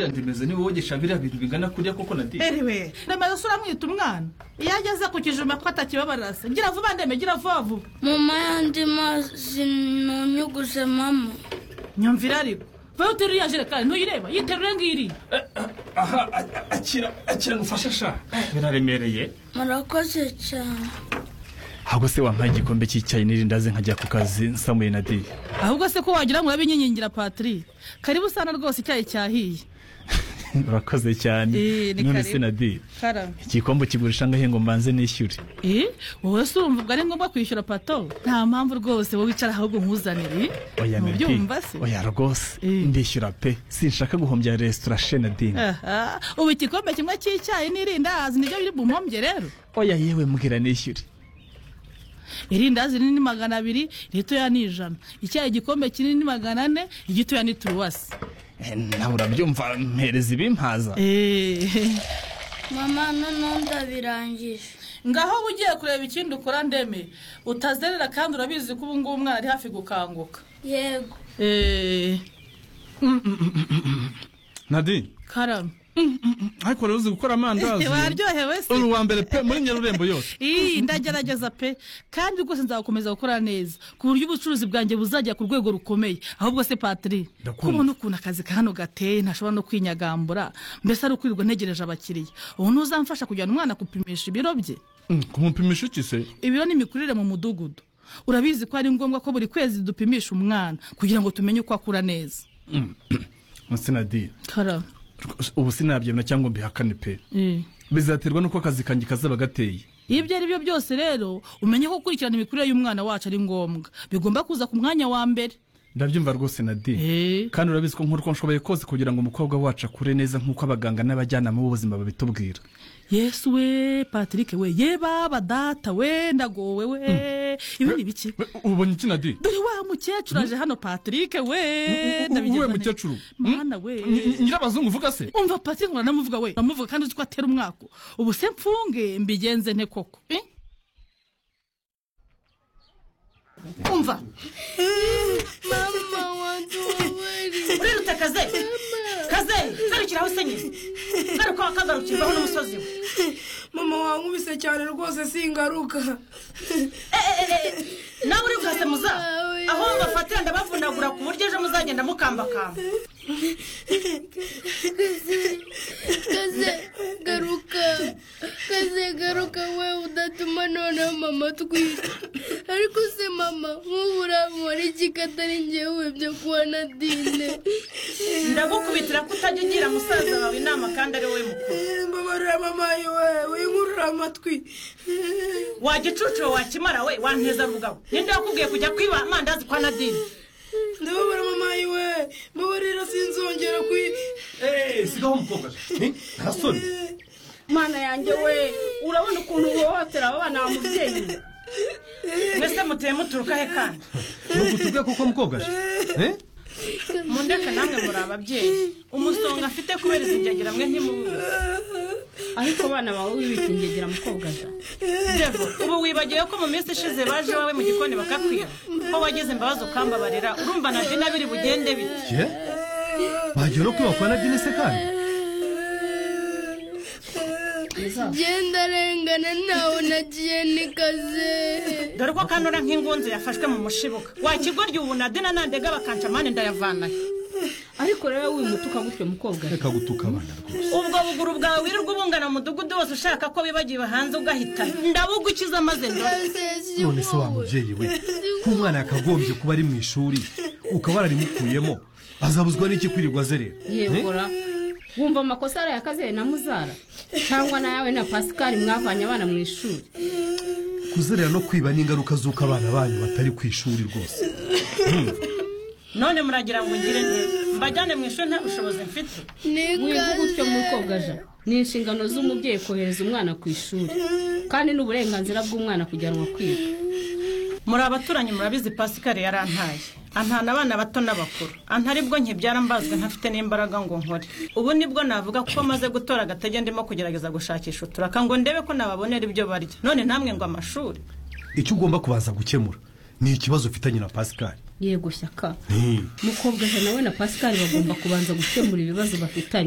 bimeze niba wogesha biriya bintu bingana kuriya koko na diye eriwe remaze se uramwita umwana iyo ageze ku kijumba ko atakibabarasa gira vuba ndeme gira vuba vuba mama yandi mazi ntunyuguze mama nyumvira ariko vayo uterura iriya jerekani ntuyireba yiterure ngiriya aha a- akira akira ngufashe sha biraremereye murakoze cyane ntabwo se wampaye igikombe cy'icyayi n'irindazi nkajya ku kazi nsamuye na diye ahubwo se ko wagira ngo urabe inkingira patiri karibu usana rwose icyayi cyahiye urakoze cyane Eh, ni none karibu. se na diye kara igikombe kigurisha ngahe ngo mbanze nishyure eh wowe se urumva ubwo ari ngombwa kwishyura pato nta mpamvu rwose wowe wicara ahubwo nkuzanire oya menti ntubyumva se oya rwose Eh. ndishyura pe sinshaka guhombya resitora shena dini aha ubu igikombe kimwe cy'icyayi n'irindazi nibyo biri bumpombye rero oya yewe mbwira nishyure irindazi rinini magana abiri iritoya ni ijana icyayi igikombe kinini magana ane igitoya ni turuwasi Eh, nawe urabyumva mpereza ibimpaza eee mama noneho ndabirangije ngaho uba ugiye kureba ikindi ukora ndeme utazerera kandi urabizi ko ubu ngubu umwana ari hafi gukanguka yego eee nadi karame ariko rero uzi gukora amandazi waryohewe se uri uwa mbere pe muri nyarurembo yose iyi ndagerageza pe kandi rwose nzagukomeza gukora neza ku buryo ubucuruzi bwanjye buzajya ku rwego rukomeye ahubwo se patiri ko Ndakumva. umuntu ukuntu akazi ka hano gateye ntashobora no kwinyagambura mbese ari ukwirirwa ntegereje abakiriya ubu ntuzamfasha kujyana umwana gupimisha ibiro bye Mm, kumupimisha iki se ibiro n'imikurire mu mudugudu urabizi ko ari ngombwa ko buri kwezi dupimisha umwana kugira ngo tumenye uko akura neza munsi nadi karame ubu sinabyemera cyangwa mbihakane pe Eh. bizaterwa n'uko akazi kanjye kazaba gateye iyo ibyo ari byo byose rero umenye ko gukurikirana imikurire y'umwana wacu ari ngombwa bigomba kuza ku mwanya wa mbere ndabyumva rwose nadi Eh. kandi urabizi ko nkora uko nshoboye kose kugira ngo umukobwa wacu akure neza nk'uko abaganga n'abajyanama b'ubuzima babitubwira yesu we patrick we ye baba data we ndagowe we ibi ni biki We, ubonye iki nadi dore wa mukecuru aje hano patrick we uwe ndabigeza nte- mukecuru mwana we Ny- nyirabazungu uvuga se umva patrick uranamuvuga we uramuvuga kandi uzi ko atera umwaka ubu se mfunge mbigenze nte koko eh? umva mama waduweri uriruta kaze kaze garukira aho usenyeye garuka wakagarukirwaho n'umusozi we mama wankubise cyane rwose singaruka nawe uri bwase muza aho bafatira ndabavunagura ku buryo ejo muzagenda mukambakamba kaze garuka kaze garuka we udatuma noneho mama twita ariko se mama nk'ubu urambura iki katari njyewe byo kuba na dine ndagukubitira ko utajya ugira musaza wawe inama kandi ari wowe mukuru mbabarira mama yiwe winkurura amatwi wagicucuwe wakimara we wanteza rugawe ninde wakubwiye kujya kwiba amandazi kwa nadine ndababara mama yiwe mbabarira sinzongera kwi eee sigaho umukobwa ntasoni mana yanjye we urabona ukuntu uhohotera aba bana mubyeyi mwese muteye muturuka he kandi nugutubwe koko mukobwa eh? mundeka namwe muri ababyeyi umusonga afite kubera izinjagira mwe ntimubuze ariko abana bawe wibita ingegera mukobwaza Devo, ubu wibagiwe ko mu minsi ishize baje iwawe mu gikoni bakakwiba ko wagize imbabazi ukambabarira urumva nadine abiri bugende bite ye bagiye no kwiba kwa nadine se kandi genda arengana ntawe nagiye ni kaze dore ko kanura nk'ingunzu yafashwe mu mushibuka wakigorya ubu nadina nandega bakanca amande ndayavanayo ariko rero wimutuka gutyo mukobwaza reka gutuka abana rwose ubwo buguru bwawe wirirwa ubungana mu mudugudu wose ushaka ko bibagiwe hanze ugahita ndabugukiza maze ndore kaze none se wa mubyeyi we nk'umwana yakagombye kuba ari mu ishuri ukaba wararimukuyemo azabuzwa n'iki kwirirwa azerera yegora wumva amakosa araye akaziye na muzara cyangwa nawe na pasikari mwavanye abana mu ishuri kuzerera no kwiba ni ingaruka z'uko abana banyu batari ku ishuri rwose none muragira ngo ngire neza mbajyane mu ishuri nta bushobozi mfite ni wiga kaze gutyo mukobwaza ni inshingano z'umubyeyi kohereza umwana ku ishuri kandi ni uburenganzira bw'umwana kujyanwa kwiga muri abaturanyi murabizi pasikari yarantaye antana abana bato n'abakuru anta aribwo nkibyara mbazwe ntafite n'imbaraga ngo nkore ubu nibwo navuga kuko maze gutora agatege ndimo kugerageza gushakisha uturaka ngo ndebe ko nababonera ibyo barya none ntamwe ngo amashuri icyo ugomba kubanza gukemura ni ikibazo ufitanye na pasikari yego shyaka mukobwaza nawe na pasikari bagomba kubanza gukemura ibibazo bafitanye